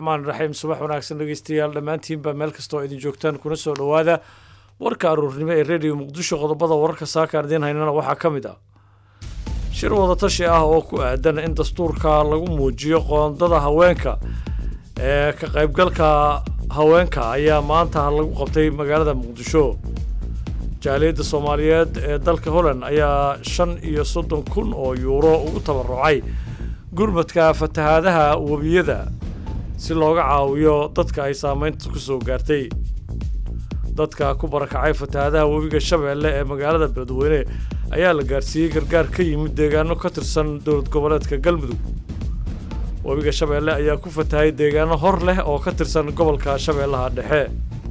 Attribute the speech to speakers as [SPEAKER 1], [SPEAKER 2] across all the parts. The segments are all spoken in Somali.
[SPEAKER 1] raxmaan raxiim subax wanaagsan dhegeystayaal dhammaantiinba meel kastoo idin joogtaan kuna soo dhowaada warka aruurnimo ee rediyo muqdisho qodobada wararka saakaan idiin haynana waxaa ka mid ah shir wadatashi ah oo ku aadan in dastuurka lagu muujiyo qoondada haweenka ee ka qaybgalka haweenka ayaa maanta lagu qabtay magaalada muqdisho jaaliyadda soomaaliyeed ee dalka holland ayaa shan iyo soddon kun oo yuuro ugu tabarucay gurmadka fatahaadaha webiyada si looga caawiyo dadka ay saameynta ku soo gaartay dadka ku barakacay fatahaadaha webiga shabeelle ee magaalada beledweyne ayaa la gaarsiiyey gargaar ka yimid deegaano ka tirsan dowlad goboleedka galmudug webiga shabeelle ayaa ku fatahay deegaano hor leh oo ka tirsan gobolka shabeellaha dhexe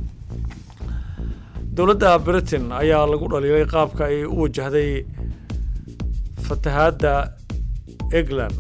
[SPEAKER 1] dowladda britain ayaa lagu dhaliilay qaabka ay u wajahday fatahaadda england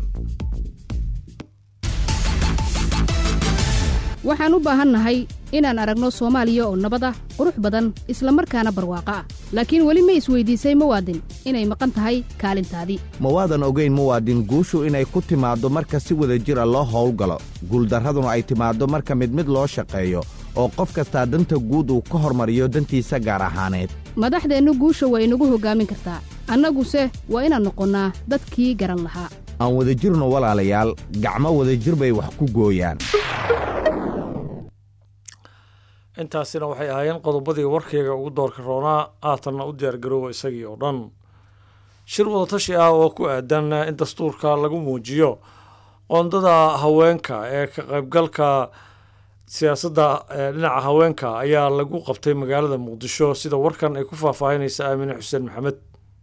[SPEAKER 2] waxaan u baahannahay inaan aragno soomaaliya oo nabad ah qurux badan isla markaana barwaaqo ah laakiin weli ma isweydiisay muwaadin inay maqan tahay kaalintaadii
[SPEAKER 3] ma waadan ogayn muwaadin guushu inay ku timaaddo marka si wada jira loo howlgalo guuldarraduna ay timaaddo marka mid mid loo shaqeeyo oo qof kastaa danta guud uu ka hormariyo dantiisa gaar ahaaneed
[SPEAKER 2] madaxdeennu guusha waa inagu hoggaamin kartaa annaguse waa inaan noqonnaa dadkii garan lahaa
[SPEAKER 3] aan wadajirno walaalayaal gacmo wadajir bay wax ku gooyaan
[SPEAKER 1] intaasina waxay ahaayeen qodobadii warkayga ugu doorka roonaa aatanna u diyaargaroowa isagii oo dhan shir wadatashi ah oo ku aadan in dastuurka lagu muujiyo qoondada haweenka ee ka qaybgalka siyaasadda dhinaca haweenka ayaa lagu qabtay magaalada muqdisho sida warkan ay ku faahfaahinaysa aamine xuseen maxamed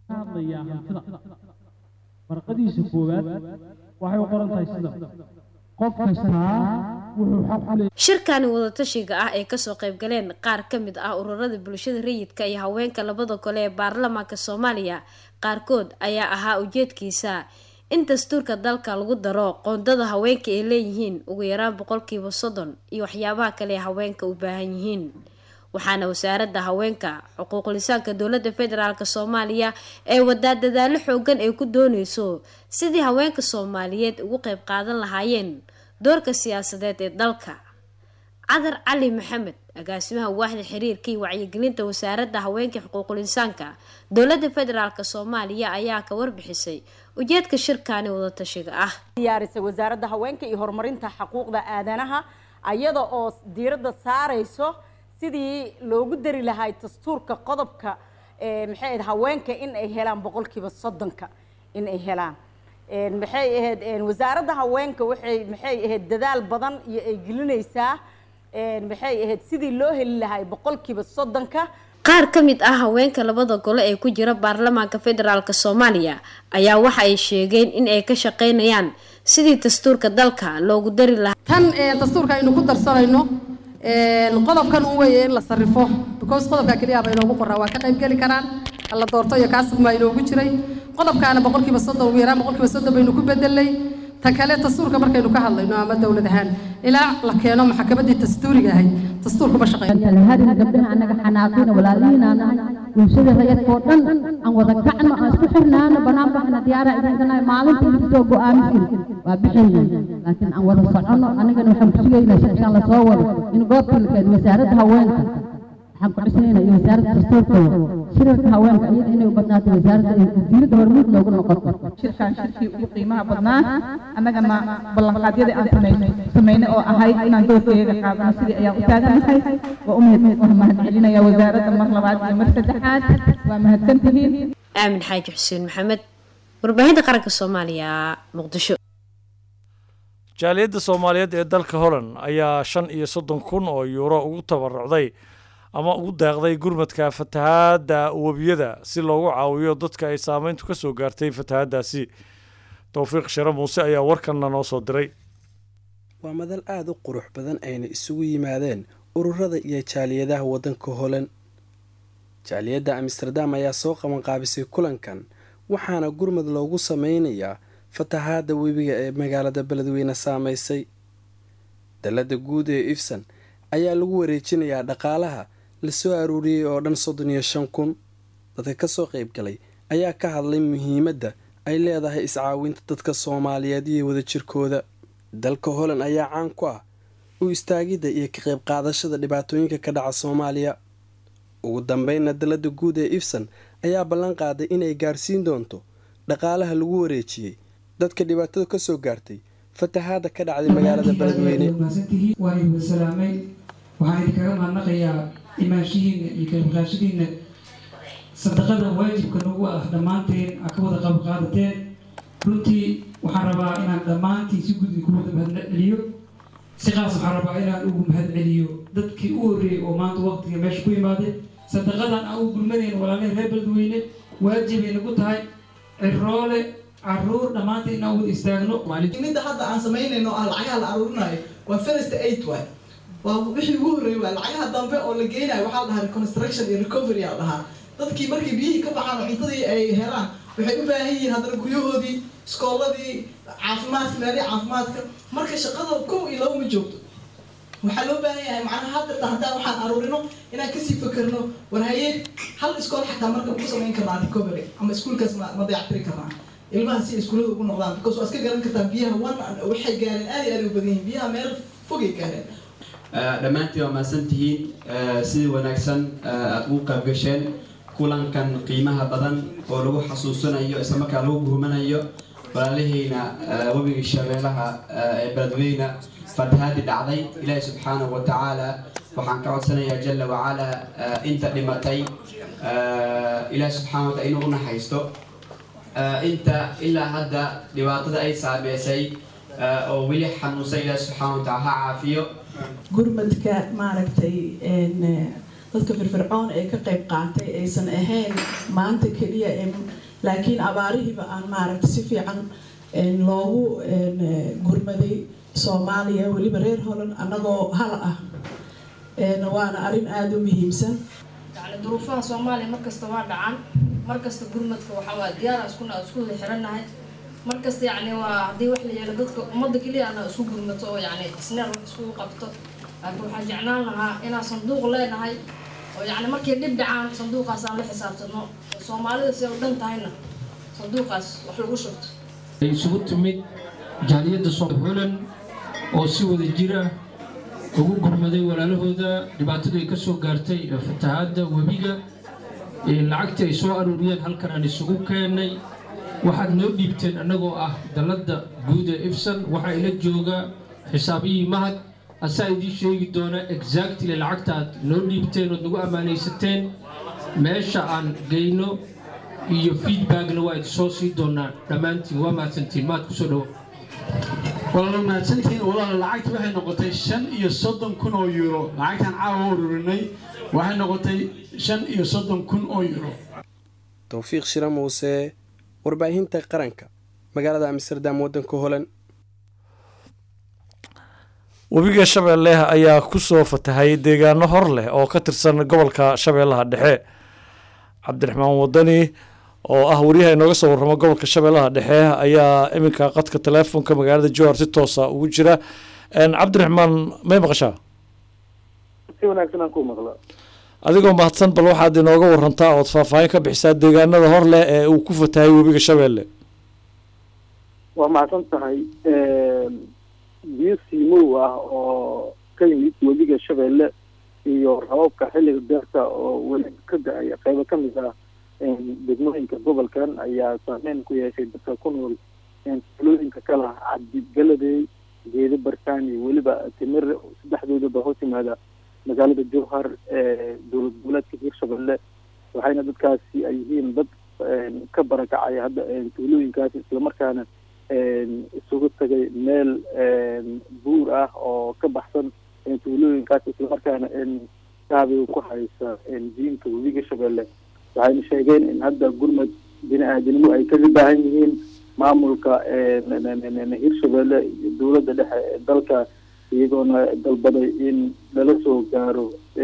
[SPEAKER 4] warqadiisa koowaad waxay u qoran tahay sida qof kastaa wuxuu xaq u leeyahay
[SPEAKER 5] shirkani wadatashiga ah ee kasoo qaybgaleen qaar ka mid ah ururada bulshada rayidka iyo haweenka labada gole ee baarlamaanka soomaaliya qaarkood ayaa ahaa ujeedkiisa in dastuurka dalka lagu daro qoondada haweenka ay leeyihiin ugu yaraan boqolkiiba soddon iyo waxyaabaha kale ee haweenka u baahan yihiin waxaana wasaaradda haweenka xuquuqlisaanka dowladda federaalk soomaaliya ee wadaa dadaalo xoogan ay ku dooneyso sidii haweenka soomaaliyeed ugu qeyb qaadan lahaayeen doorka siyaasadeed ee dalka cadar cali maxamed agaasimaha waaxda xiriirka iyo wacyigelinta wasaaradda haweenka xuquuqul insaanka dowladda federaalk soomaaliya ayaa ka warbixisay ujeedka shirkani wadatashiga ah
[SPEAKER 6] diyaarisay wasaaradda haweenka iyo horumarinta xuquuqda aadanaha ayada oo diiradda saareyso sidii loogu dari lahay dastuurka qodobka maxay ahayd haweenka in ay helaan boqolkiiba soddonka in ay helaan maxay ahayd wasaaradda haweenka waxay maxay ahayd dadaal badan iyo ay gelinaysaa maxay ahayd sidii loo heli lahay boqolkiiba soddonka
[SPEAKER 5] qaar ka mid ah haweenka labada gole ee ku jira baarlamaanka federaalk soomaaliya ayaa waxa ay sheegeen in ay ka shaqeynayaan sidii dastuurka dalka loogu dari lahaa
[SPEAKER 7] tan dastuurka aynu ku darsanayno qodobkan un weeye in la sarrifo because qodobka keliya ba inoogu qoraa waa ka qayb geli karaan la doorto iyo kaasbaa inoogu jiray qodobkaana boqolkiiba soddon ugu yaraan boqolkiiba soddon baynu ku bedelnay ta kale dastuurka markaynu ka hadlayno ama dowlad ahaan ilaa la keeno maxkamaddii dastuuriga ahayd dastuurkuma shaqeyn
[SPEAKER 8] hadin gabdhaha annaga xanaaqina walaalihiinaan bulshada rayadkoo dhan aan wada kacno aan isku xirnaano banaan baxna diyaara idinkana maalinta idinkasoo go-aamisin waa bixayna laakiin aan wada soconno annagana waxaan ku sugaynaa sharcigan lasoo wado in goobta la keeno wasaaradda haweenka waxaan ku dhisnayna iyo wasaaradda dastuurkooda shirarka haweenka iyada inay u badnaato wasaaradda wasiiradda hormuud noogu noqoto
[SPEAKER 9] shirkaan shirkii ugu qiimaha badnaa annagana ballanqaadyadii aan samaynay samaynay oo ahayd inaan doorkeega qaadano sidii ayaan u taaganahay waa u mahad celinaya wasaaradda mar labaad iyo mar saddexaad waa mahadsan tihiin
[SPEAKER 5] aamin xaaji xuseen maxamed warbaahinta qaranka soomaaliya muqdisho
[SPEAKER 1] jaaliyadda soomaaliyeed ee dalka holland ayaa shan iyo soddon kun oo yuuro ugu tabarucday ama ugu deeqday gurmadka fatahaadda webiyada si loogu caawiyo dadka ay saameyntu ka soo gaartay fatahaaddaasi towfiiq share muuse ayaa warkanna noo soo diray
[SPEAKER 10] waa madal aada u qurux badan ayna isugu yimaadeen ururada iyo jaaliyadaha waddanka holan jaaliyadda amsterdam ayaa soo qabanqaabisay kulankan waxaana gurmad loogu sameynayaa fatahaadda webiga ee magaalada beledweyne saameysay dalladda guud ee ifsan ayaa lagu wareejinayaa dhaqaalaha la soo aruuriyey oo dhan soddon iyo shan kun dadka kasoo qayb galay ayaa ka hadlay muhiimadda ay leedahay iscaawinta dadka soomaaliyeed iyo wadajirkooda dalka holand ayaa caan ku ah u istaagidda iyo ka qayb qaadashada dhibaatooyinka ka dhaca soomaaliya ugu dambeynna dalada guud ee ifsan ayaa ballan qaaday inay gaarsiin doonto dhaqaalaha lagu wareejiyey dadka dhibaatada kasoo gaartay fatahaada ka dhacday magaalada beledweyne
[SPEAKER 11] waa idin salaamay waxaan idinkaga mahadnaqayaa imaanshihiina iyo kaybqaashadiina sadaqada waajibka nagu ah dhammaanteen aa ka wada qayb qaadateen runtii waxaan rabaa inaan dhammaantiin si gud idinku wada mahadceliyo si qaas waxaan rabaa inaan ugu mahadceliyo dadkii u horreeyey oo maanta waqtiga meesha ku imaaday sadaqadan aan u gulmadayna walaalihii reer beledweyne waajibay nagu tahay ciroole caruur dhammaanteen inaan wada istaagno
[SPEAKER 12] midda hadda aan samaynayno ah lacagaha la aruurinayo waa first aid waay waa wixii ugu horreeyay waay lacagaha dambe oo la geynayo waxaa la dhahaa reconstruction iyo recovery aa la dhahaa dadkii markay biyihii ka baxaan oo cuntadii ay helaan waxay u baahan yihiin haddana guryahoodii iskooladii caafimaadka meelihii caafimaadka marka shaqada kow iyo laba ma joogto waxaa loo baahan yahay macnaha hadda haddaan waxaan aruurino inaan kasii fakerno war haye hal iskool xataa marka ugu samayn karnaa recovery ama iskuolkaas ma ma dayactiri karnaa ilmaha si iskuullada ugu noqdaan because waa iska garan kartaa biyaha one waxay gaareen aad iyo aad u badan yihiin biyaha meel fogay gaareen
[SPEAKER 13] dhammaantiin waa mahadsan tihiin sidii wanaagsan aada ugu qayb gasheen kulankan qiimaha badan oo lagu xasuusanayo islamarkaa lagu gurmanayo walaalihayna webiga shabeelaha ee beledweyne fatahaadii dhacday ilaahi subxaanahu wa tacaala waxaan ka codsanayaa jala wacala inta dhimatay ilaahi subxana wa taala inuu u naxaysto inta ilaa hadda dhibaatada ay saameysay oo weli xanuunsan ilaahi subxaana wa taala ha caafiyo
[SPEAKER 14] gurmadka maaragtay dadka firfircoon ee ka qayb qaatay aysan ahayn maanta keliya laakiin abaarihiiba aan maaragtay si fiican loogu gurmaday soomaaliya weliba reer holan annagoo hal ah waana arrin aada u muhiimsan
[SPEAKER 15] yani duruufaha soomaaliya markasta waa dhacaan markasta gurmadka waxaa waa diyaara iskuna isku wada xirannahay markasta yacni waa haddii wax la yeelo dadka ummadda keliya ana isku gurmato oo yacni isneer wax iskugu qabto laakiin waxaan jeclaan lahaa inaan sanduuq leenahay oo yacni markay dhib dhacaan sanduuqaas aan la xisaabtano soomaalida si ay u dhan tahayna sanduuqaas wax lagu shubto
[SPEAKER 11] ay isugu timid jaaliyadda soohulan oo si wada jira ugu gurmaday walaalahooda dhibaatadu ay ka soo gaartay fatahaadda webiga lacagtii ay soo aruuriyeen halkan aan isugu keennay waxaad noo dhiibteen annagoo ah dalladda guud ee ifsan waxaa ila jooga xisaabiyii mahad asaa idiin sheegi doona exactly lacagta aad noo dhiibteen ood nagu ammaanaysateen meesha aan geyno iyo feedbackna waa idinsoo sii doonaa dhammaantiin waa mahadsantiin maad kusoo dhowo
[SPEAKER 16] walaala mahadsantihiin walaala lacagta waxay noqotay shan iyo soddon kun oo euro lacagtaan caawa ururinay waxay noqotay shan iyo soddon kun oo euro
[SPEAKER 10] towfiiq shira muuse warbaahinta qaranka magaalada amsterdam waddanka holan
[SPEAKER 1] webiga shabeelle ayaa ku soo fatahay deegaano hor leh oo ka tirsan gobolka shabeellaha dhexe cabdiraxmaan wadani oo ah wariyaha inooga soo warramo gobolka shabeellaha dhexe ayaa iminka qadka teleefonka magaalada jowhar si toosa ugu jira cabdiraxmaan may maqashaa
[SPEAKER 17] si wanaagsan aan ku maqla
[SPEAKER 1] adigoo mahadsan bal waxaad inooga warantaa ood faahfaahin ka bixisaa deegaanada hor leh ee uu ku fatahay webiga shabeelle
[SPEAKER 17] waa mahadsan tahay biyo siimow ah oo ka yimid webiga shabeelle iyo rababka xilliga beerta oo weli ka da-ay qeybo ka mid ah degmooyinka gobolkan ayaa saameyn ku yeeshay dadka ku nool tulooyinka kala cabdigaladey geedo bartaan iyo weliba timir saddexdoodaba hoos yimaada magaalada jowhar ee dowlad goboleedka hiirshabelle waxayna dadkaasi ay yihiin dad ka barakacay hadda tuulooyinkaasi islamarkaana isugu tagay meel buur ah oo ka baxsan tuulooyinkaas islamarkaana shaabiga ku haysa diinka webiga shabeelle waxayna sheegeen in hadda gurmad bini-aadinimo ay kaga baahan yihiin maamulka hiirshabelle iyo dowladda dhexe ee dalka iyagoona dalbaday in lala soo gaaro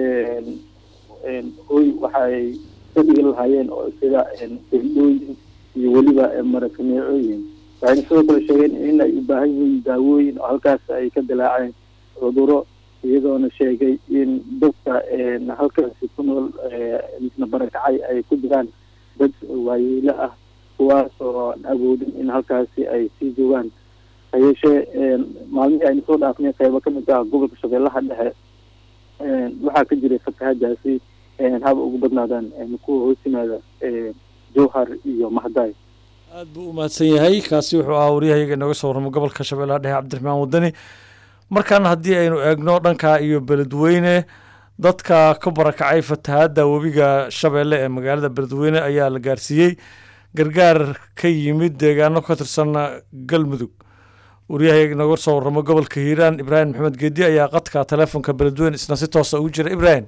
[SPEAKER 17] hoy waxaay ka dhigi lahaayeen oo sida sildhooyin iyo weliba marakaneecooyin waxayna sidoo kale sheegeen in ay u baahan yihiin daawooyin oo halkaas ay ka dilaaceen cuduro iyagoona sheegay in dadka halkaasi ku nool misna barakacay ay ku jiraan dad waayeelo ah kuwaas oo aan awoodin in halkaasi ay sii joogaan ha yeeshee maalmihii aynu soo dhaafnay qeybo ka mid ah gobolka shabeellaha dhexe waxaa ka jiray fatahaadaasi haba ugu badnaadaan kuwa hoos yimaada jowhar iyo mahdaay
[SPEAKER 1] aad buu u mahadsan yahay kaasi wuxuu ahaa waryahayaga inooga soo warramo gobolka shabeellaha dhexe cabdiraxmaan wadani markaana haddii aynu eegno dhanka iyo beledweyne dadka ka barakacay fatahaadda webiga shabeelle ee magaalada beledweyne ayaa la gaarsiiyey gargaar ka yimid deegaano ka tirsan galmudug waryahayaga inooga soo warramo gobolka hiiraan ibraahim maxamed geedi ayaa qadka taleefonka beledweyne isna si toosa ugu jira ibraahim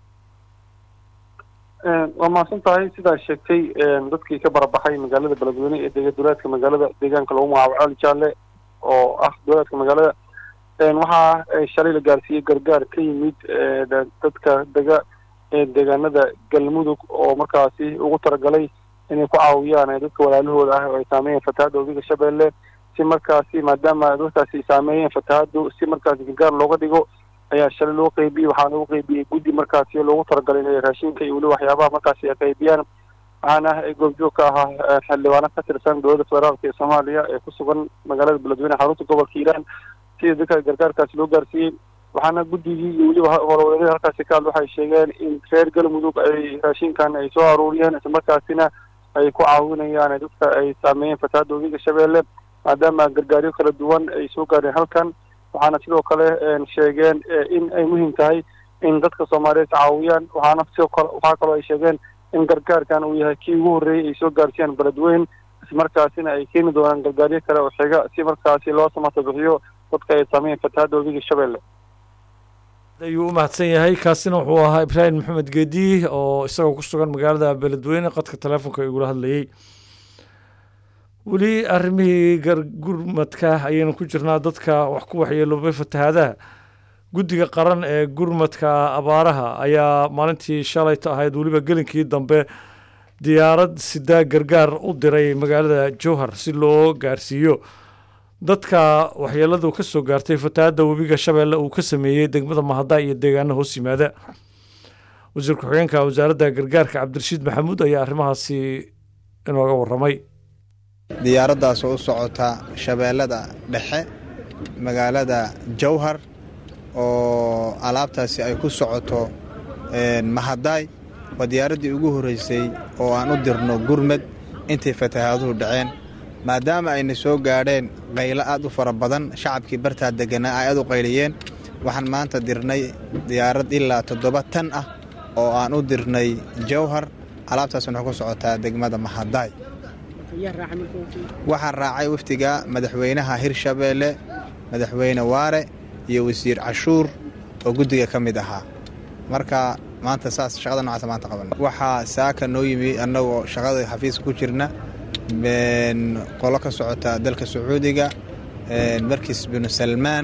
[SPEAKER 18] waa mahadsan tahay sidaa sheegtay dadkii ka barabaxay magaalada beledweyne ee dega duleedka magaalada deegaanka lagu magacaabo cali jaalle oo ah duleedka magaalada waxaa shalay la gaarsiiyey gargaar ka yimid dadka dega deegaanada galmudug oo markaasi ugu talagalay inay ku caawiyaan dadka walaalahooda ah oo ay saameeyeen fatahaadda webiga shabeelle si markaasi maadaama dadkaasi saameeyeen fatahaaddu si markaasi gargaar looga dhigo ayaa shalay loo qeybiyey waxaa loogu qeybiyey guddi markaasi loogu talagalay inay raashinka iyo weli waxyaabaha markaasi ay qeybiyaan waxaana goobjoog ka ahaa xildhibaano ka tirsan dowladda federaalka ee soomaaliya ee ku sugan magaalada beledweyne xarunta gobolka hiiraan sida dadka gargaarkaasi loo gaarsiiyey waxaana guddigii iyo weliba howlwadeedada halkaasi ka hadla waxay sheegeen in reer galmudug ay raashinkan ay soo aruuriyeen islamarkaasina ay ku caawinayaan dadka ay saameeyeen fatahaadda webiga shabeelle maadaama gargaaryo kala duwan ay soo gaareen halkan waxaana sidoo kale sheegeen in ay muhiim tahay in dadka soomaaliyeed caawiyaan waxaana sidoo kale waxaa kaloo ay sheegeen in gargaarkan uu yahay kii ugu horreeyey ay soo gaarsiiyaan beledweyn ismarkaasina ay keeni doonaan gargaaryo kale oo xiga si markaasi loo samata bixiyo dadka ay saameeyeen fatahaadda webiga shabeelle
[SPEAKER 1] ayuu u mahadsan yahay kaasina wuxuu ahaa ibraahim maxamed geedi oo isagoo ku sugan magaalada beledweyne qadka taleefonka igula hadlayey weli arrimihii gurmadka ayaynu ku jirnaa dadka wax ku waxyeeloobay fatahaadaha guddiga qaran ee gurmadka abaaraha ayaa maalintii shalayta ahayd weliba gelinkii dambe diyaarad sidaa gargaar u diray magaalada jowhar si loo gaarsiiyo dadka waxyeeladu ka soo gaartay fatahaadda webiga shabeelle uu ka sameeyey degmada mahada iyo deegaano hoos yimaada wasiir ku-xigeenka wasaaradda gargaarka cabdirashiid maxamuud ayaa arrimahaasi inooga warramay
[SPEAKER 19] diyaaraddaas oo u socota shabeellada dhexe magaalada jowhar oo alaabtaasi ay ku socoto mahadaay waa diyaaraddii ugu horreysay oo aan u dirno gurmad intay fatahaaduhu dhaceen maadaama ayna soo gaadheen qaylo aad u fara badan shacabkii bartaa degganaa ay aad u qayliyeen waxaan maanta dirnay diyaarad ilaa toddoba tan ah oo aan u dirnay jowhar alaabtaas waxay ku socotaa degmada mahadaay waxaa raacay wafdiga madaxweynaha hirshabeelle madaxweyne waare iyo wasiir cashuur oo guddiga ka mid ahaa marka maanta saas shaqada noocaasa maanta qaban waxaa saaka noo yimi annagoo shaqada xafiiska ku jirna qolo ka socota dalka sacuudiga markis binu salmaan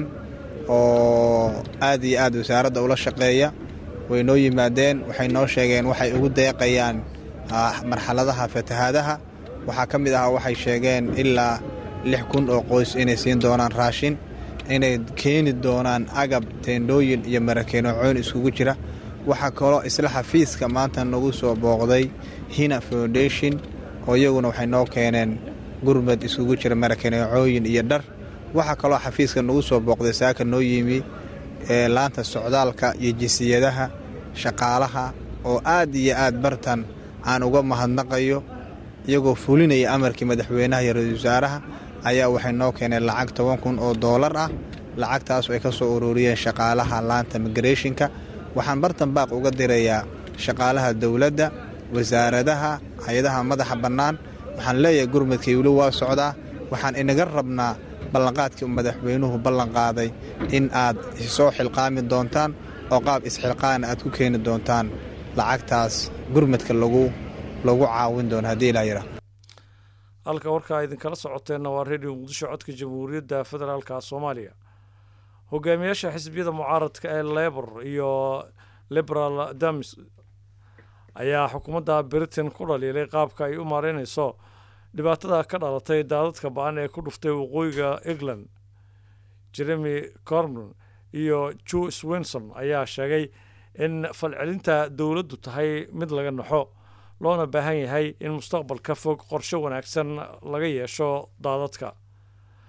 [SPEAKER 19] oo aad iyo aad wasaaradda ula shaqeeya way noo yimaadeen waxay noo sheegeen waxay ugu deeqayaan marxaladaha fatahaadaha waxaa ka mid ahaa waxay sheegeen ilaa lix kun oo qoys inay siin doonaan raashin inay keeni doonaan agab teendhooyin iyo marakeenoocoyn iskugu jira waxaa kaloo isla xafiiska maanta nagu soo booqday hina foundation oo iyaguna waxay noo keeneen gurmad iskugu jira marakeneecooyin iyo dhar waxaa kaloo xafiiska nagu soo booqday saaka noo yimi ee laanta socdaalka iyo jinsiyadaha shaqaalaha oo aad iyo aad bartan aan uga mahadnaqayo iyagoo fulinaya amarkii madaxweynaha iyo ra-iisul wasaaraha ayaa waxay noo keeneen lacag toban kun oo doolar ah lacagtaas ay ka soo ururiyeen shaqaalaha laanta migrationka waxaan bartan baaq uga dirayaa shaqaalaha dowladda wasaaradaha hay-adaha madaxa bannaan waxaan leeyahay gurmadkii weli waa socdaa waxaan inaga rabnaa ballanqaadkii madaxweynuhu ballanqaaday in aad soo xilqaami doontaan oo qaab isxilqaana aad ku keeni doontaan lacagtaas gurmadka lagu lagu caawin doono haddii ilaa yidhaa
[SPEAKER 1] halka warkaa idinkala socoteenna waa redio muqdisho codka jamhuuriyadda federaalka soomaaliya hogaamiyaasha xisbiyada mucaaradka ee lebor iyo liberal damis ayaa xukuumadda britain ku dhaliilay qaabka ay u maareynayso dhibaatada ka dhalatay daadadka ba-an ee ku dhuftay waqooyiga england jeremy cormon iyo joe swinson ayaa sheegay in falcelinta dowladdu tahay mid laga naxo loona baahan yahay in mustaqbalka fog qorshe wanaagsan laga yeesho daadadka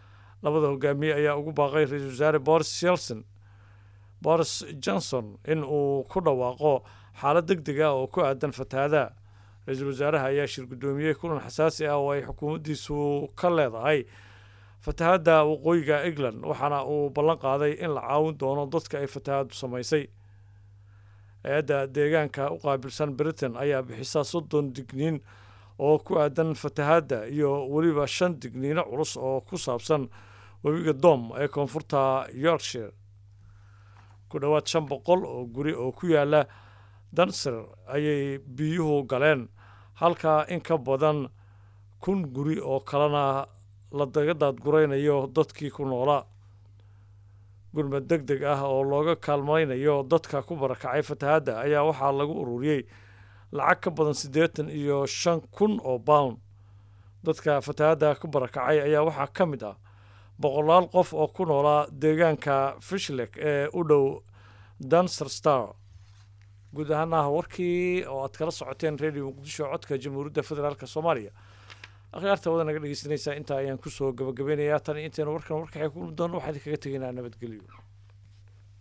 [SPEAKER 1] labada hogaamiye ayaa ugu baaqay ra-iisul wasaare boris shelson boris johnson in uu ku dhawaaqo xaalad deg deg ah oo ku aadan fatahaada ra-iisul wasaaraha ayaa shir guddoomiyey kulan xasaasi ah oo ay xukuumaddiisu ka leedahay fatahaadda waqooyiga england waxaana uu ballan qaaday in la caawin doono dadka ay fatahaaddu samaysay hay-adda deegaanka u qaabilsan britain ayaa bixisa soddon digniin oo ku aadan fatahaadda iyo weliba shan digniino culus oo ku saabsan webiga dom ee koonfurta yorkshire ku dhowaad shan boqol oo guri oo ku yaala danser ayay biyuhu galeen halka in ka badan kun guri oo kalena la daga daadguraynayo dadkii ku noolaa gurmad deg deg ah oo looga kaalmaynayo dadka ku barakacay fatahaadda ayaa waxaa lagu ururiyey lacag ka badan siddeetan iyo shan kun oo pound dadka fatahaadda ku barakacay ayaa waxaa ka mid ah boqolaal qof oo ku noolaa deegaanka fishlek ee u dhow danser star guud ahaana warkii oo aad kala socoteen radio muqdisho codka jamhuuriyadda federaalk soomaaliya akhyaarta wada naga dhegeysanaysaa intaa ayaan kusoo gabagabeynayaa tan intaynu warkan warkaxay ku kulmi doono waxaan idinkaga tegaynaa nabadgelyo